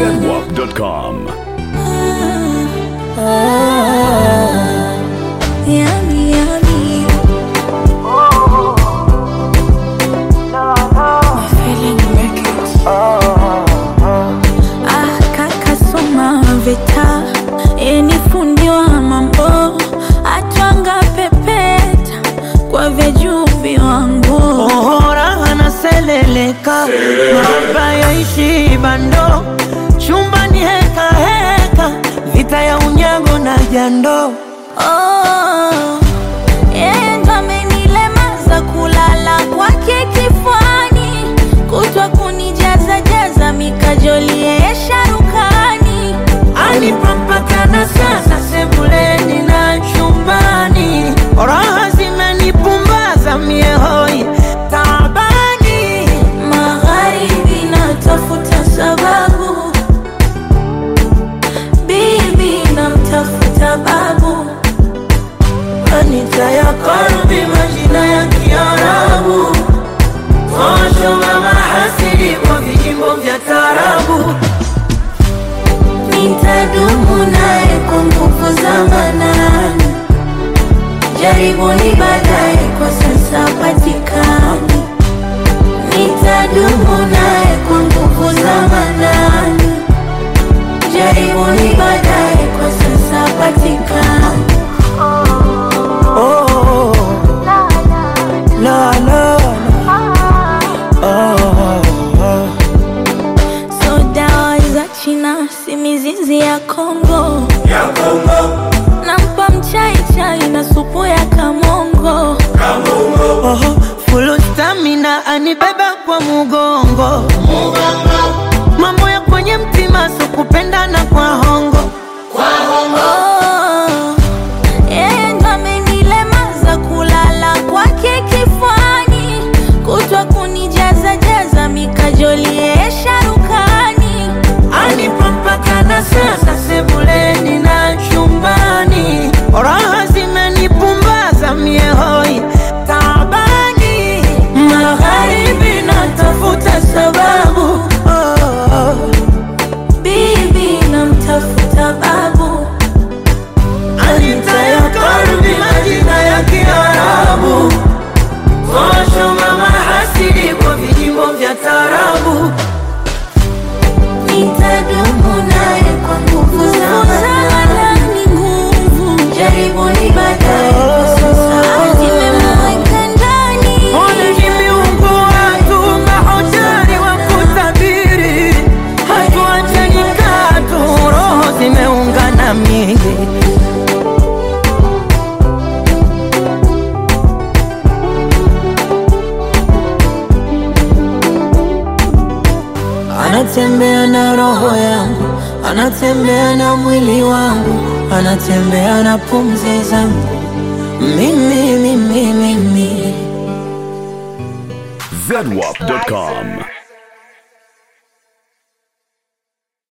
zedwap.com. Yummy, yummy. My feeling records. Ah, kaka soma vita eni fundi wa mambo atwanga pepeta kwa vyeju viwango Ohora anaseleleka maba yaishi bando chumbani heka heka vita ya unyago na jando Oh, yeye ndo amenilemaza kulala kwake kifuani, kutwa kunijaza jaza mikajoli yeye sharukani. anipampakana sasa sebuleni na chumbani raha zimenipumbaza miehoi tabani Magharibi natafuta sababu, bibi namtafuta babu, anita ya karbi majina ya kiarabu tosho mama hasidi kwa vijimbo vya tarabu nitadumu naye kwa nguvu za manani. Jaribuni baadaye, kwa sasa patikani. Nitadumu naye kwa nguvu za manani. Jaribuni baadaye, kwa sasa patikani. Oh, la, la, oh, oh. So dawa za China si mizizi ya Kongo, nampa mchai chai na supu ya kamongo. Oh, full stamina anibeba kwa mugongo mambo ya kwenye mtima sikupendana kwa hongo Oh, yeye ndo amenilemaza kulala kwake kifuani, kutwa kunijaza jaza mikajoli yeye sharukani. anipampakana sasa sebuleni na chumbani raha zimenipumbaza miehoi tabani magharibi natafuta sababu oh, Bibi namtafuta babu, Anita ya karbi majina ya kiarabu kosho mama hasidi kwa vijimbo vya tarabu nitadumu naye kwa nguvu za manani. nguvu jaribuni baadaye, kwa sasa zimemweka ndani. Ole kimiungu watu mahodari wa kutabiri hatuachani katu roho zimeungana mingi anatembea na roho yangu, anatembea na mwili wangu, anatembea na pumzi zangu, mimi mimi mimi zedwap.com.